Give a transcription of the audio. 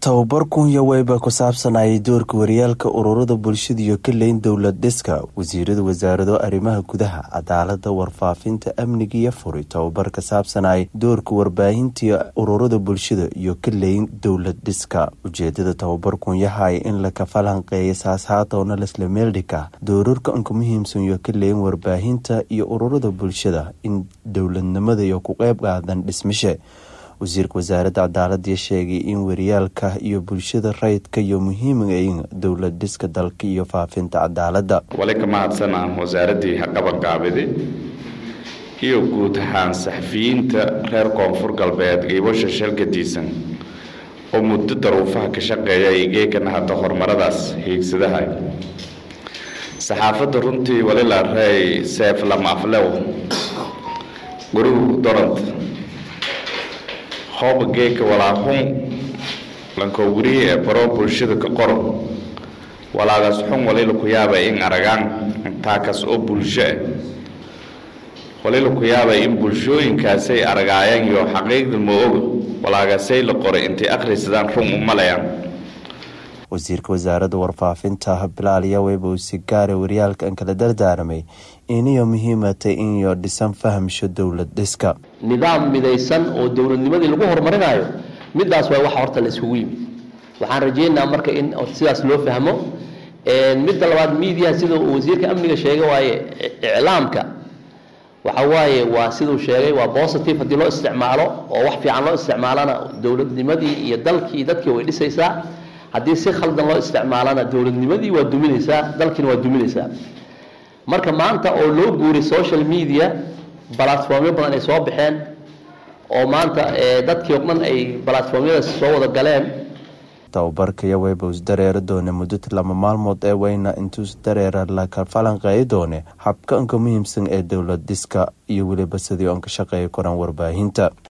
tababar kunya weyba ku saabsanayay doorka waryaalka ururada bulshada iyo kaleyn dowlad dhiska wasiirada wasaarado arrimaha gudaha cadaalada warfaafinta amniga iyo furi tababar ka saabsanayay doorka warbaahinta ururada bulshada iyo kaleyn dowlad dhiska ujeedada tababar kunyahay in la kafalanqeeya saashaatowna lasla meeldhika doorarka anka muhiimsan iyo kaleyn warbaahinta iyo ururada bulshada in dowladnimada iyo ku qeyb qaadan dhismishe wasiirka wasaaradda cadaalada sheegay in waryaalka iyo bulshada rayidka iyo muhiimayn dowlad dhiska dalka iyo faafinta cadaalada wali ka mahadsanaan wasaaraddii haqabanqaabidi iyo guud ahaan saxafiyiinta reer koonfur galbeed giibasha shalgadiisan oo muddo daruufaha ka shaqeeya igeekana hadda horumaradaas hiigsadaha saxaafadda runtii walila rey seef lamaaflew gurigu dorant hooba geeka walaaqun lankowgurihi ee baro bulshada ka qoro walaagaas xun walila ku yaaba in aragaan taakas oo bulsho ah walila ku yaaba in bulshooyinkaasay aragaayaan iyo xaqiiqda ma oga walaagaasay la qoray intay akhrisadaan run u malayaan wasiirka wasaaradda warfaafinta bilaaliya weyba uu si gaara waryaalka an kala dardaaramay iniyo muhiimatay iniyo dhisan fahamsho dowlad dhiska nidaam midaysan oo dowladnimadii lagu horumarinayo midaas waa waxa horta la isugu yimid waxaan rajeynayaa marka in sidaas loo fahmo midda labaad miidiyaha sida uu wasiirka amniga sheegay waaye iclaamka waxa waaye waa siduu sheegay waa positive haddii loo isticmaalo oo wax fiican loo isticmaalana dowladnimadii iyo dalkii dadkii way dhisaysaa haddii si khaldan loo isticmaalana dowladnimadii waa duminaysaa dalkiina waa duminaysaa marka maanta oo loo guuray social media balatformyo badan ay soo baxeen oo maanta dadkii o dhan ay balatformyadaas soo wada galeen tababarkaya weyba us dareeri doone muddo lama maalmood ee weyna intuus dareera laka falanqeey doone habka anka muhiimsan ee dowlad dhiska iyo weliba sidii oon ka shaqeeya koraan warbaahinta